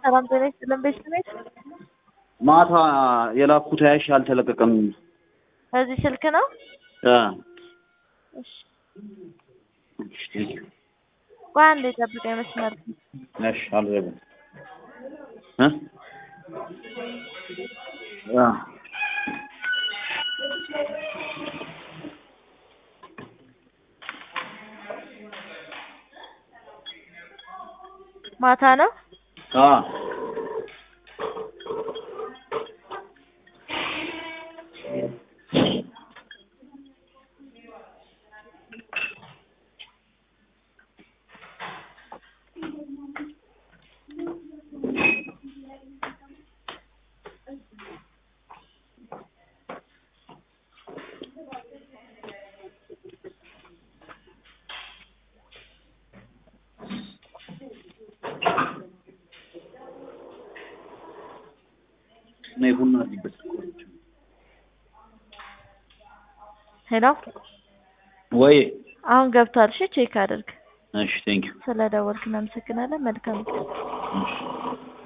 ሰላም ጤና ይስጥልን ቤተሰቤት ማታ የላኩት ያሽ አልተለቀቀም። በዚህ ስልክ ነው። አ እሺ እሺ ቴንክ ዩ። ቆይ አንዴ ጠብቀኝ መስመር እሺ አልዘጋም እ አ ማታ ነው። አ ነይ ቡና አለበት። ሄሎ ወይ አሁን ገብቷል። እሺ ቼክ አድርግ። እሺ ቴንክ ዩ። ስለደወልክ እናመሰግናለን። መልካም ቀን። እሺ